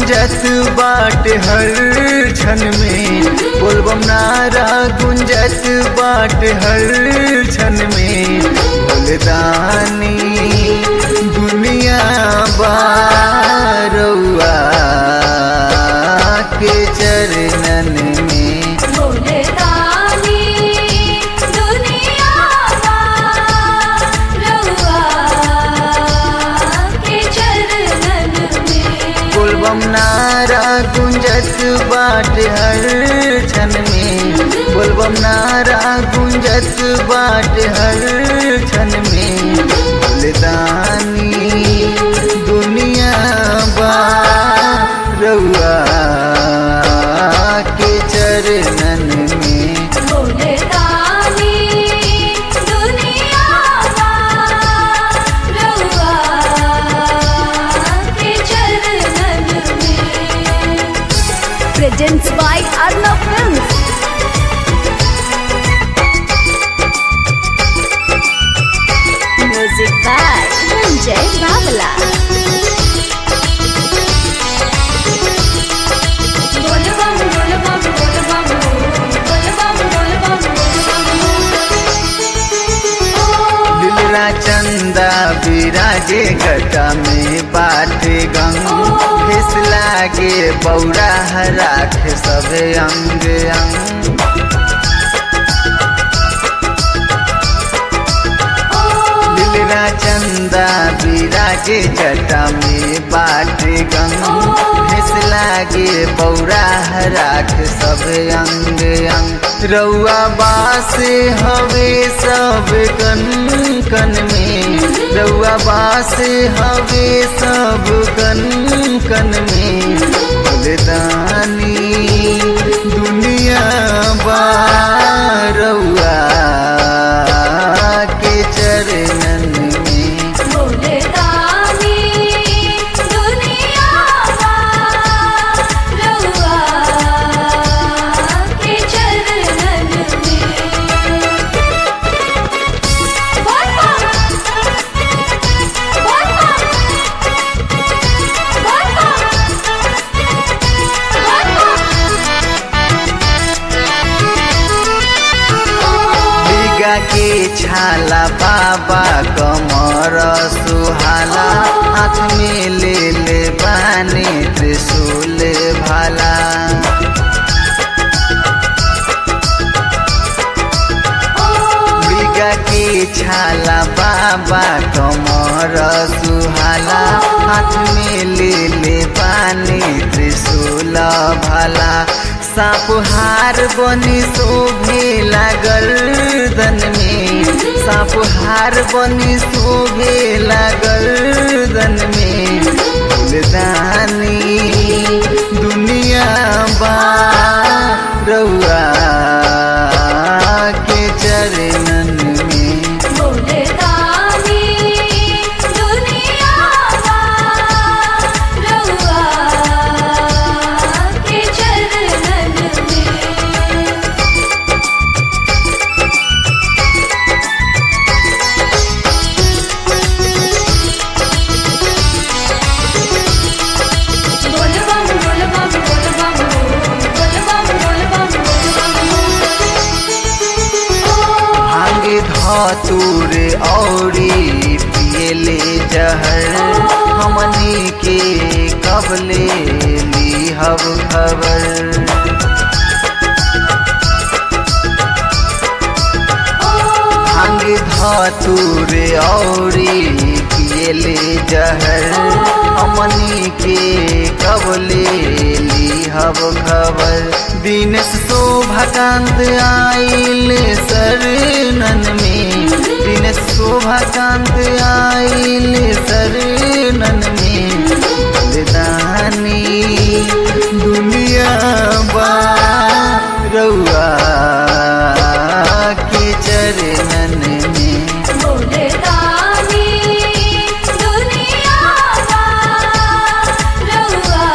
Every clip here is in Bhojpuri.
गुंजत बाट हर क्षण में बोलबम नारा गुंजत बाट हर क्षण में बोलदानी दुनिया बारौआ के चरणन में भोले दानी दुनिया रउआ के चरणन में बोलबम नारा गुंजत बाट हर क्षण में बोलबम नारा गुंजत बाट हर क्षण में बोलदानी दुनिया बारौआ के चरणन में भोले दानी दुनिया रउआ के चरणन में presents by Arnav Films. Music by Sanjay Babala. बोल बम बोल बम बोल बम बोल बम बोल बम दिलरा चंदा विराजे गटा में बाटे गंग फिस लागे बौरा राख सब अंग अंग दिलरा चंदा विराजे जटा में बाटे गंग फिस लागे बौरा राख सब अंग अंग रउआ बास हवे सब कन कन में रउआ बास हवे सब कन कन में बलिदानी दुनिया बारउआ के चरणन में भोले दानी दुनिया रउआ के चरणन में बोल बम बोल बम बोल बम बिगा के छाला बाबा कमर सुहाला हाथ में ले ले बानी त्रिशूल भाला बिगा के छाला बाबा कमर सुहाला हाथ में ले ले पानी त्रिशूल भाला साप हार बनी शोभे लागल दन में साप हार बनी शोभे लागल दन में फूलदानी दुनिया बा रउआ के चरणन में भोले दानी दुनिया रउआ के चरणन में बोल बम बोल बम बोल बम बोल बम बोल बम भांगे धतूर औरी पियले जहर हमनी के कबले लीहब खबर भांग धतूर औरी पियले जहर हमनी के कबले लीहब खबर दिनेश शोभाकांत आइल शरणन में दिनेश शोभाकांत आइल शरणन में बलिदानी दुनिया बा रउआ के चरणन में भोले दानी दुनिया रउआ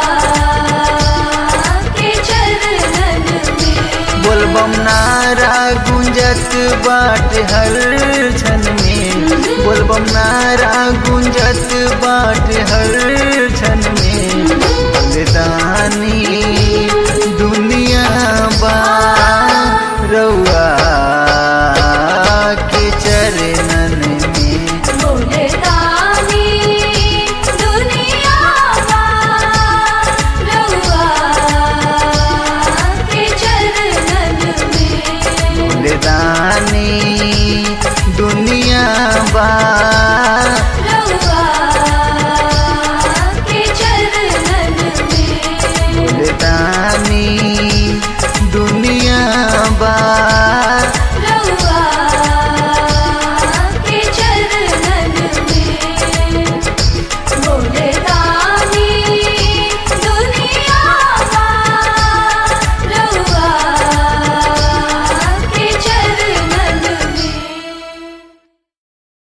के चरणन में बोलबम नारा गुंजत बाट हर क्षण में बोलबम नारा गुंजत बाट हर क्षण में दानी दुनिया बा रउआ के चरे